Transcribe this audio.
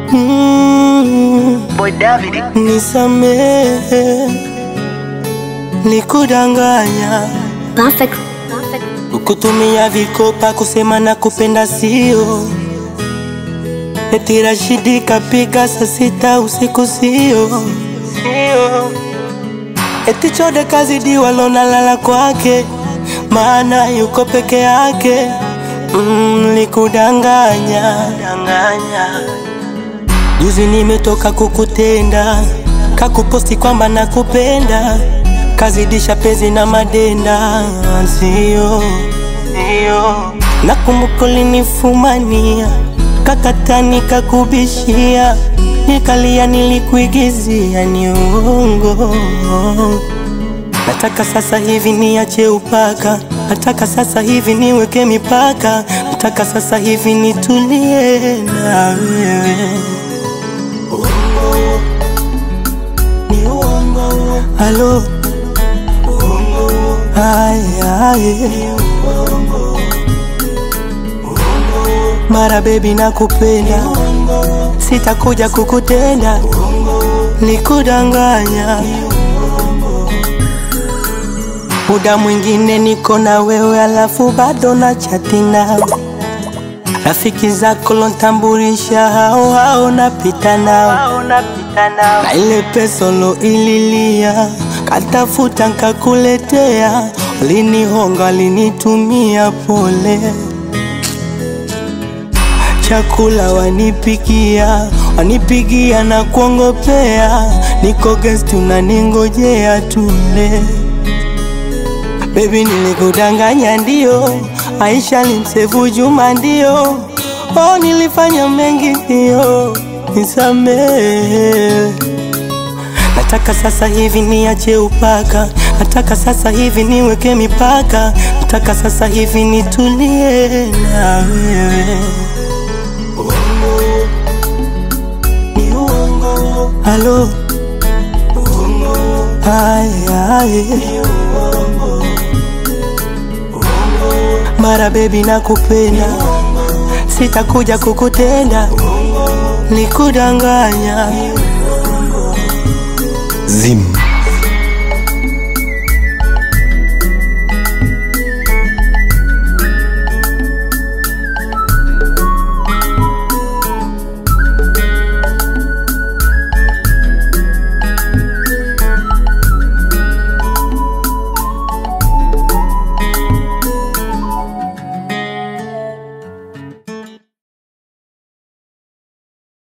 mm, Boy David. nisamehe nikudanganya Perfect. kukutumia vikopa kusema na kupenda sio eti Rashidi kapika saa sita usiku sio sio eti Chode kazidi walonalala kwake maana yuko peke yake mm, nikudanganya danganya Juzi nimetoka kukutenda, kakuposti kwamba nakupenda, kazidisha penzi na madenda, sio sio. Nakumbuka ulinifumania, kakatani kakubishia, nikalia, nilikuigizia, ni uongo. Nataka sasa hivi niache upaka, nataka sasa hivi niweke mipaka, nataka sasa hivi nitulie na wewe. Halo Ay, ay. Mara baby nakupenda Sitakuja kukutenda Nikudanganya Muda mwingine niko na wewe alafu bado na chati nao Rafiki zako lontambulisha hao hao napita nao na ile pesa lo ililia katafuta nkakuletea, linihonga linitumia pole, chakula wanipikia wanipigia na kuongopea, niko guest unaningojea tule. Baby nilikudanganya ndio, Aisha limsevu Juma ndio, oh nilifanya mengi ndio, nisamehe. Nataka sasa hivi niache upaka, nataka sasa hivi niweke mipaka, nataka sasa hivi nitulie na wewe. Halo, ay, ay. Mara baby nakupenda, sitakuja kukutenda, nikudanganya Zim.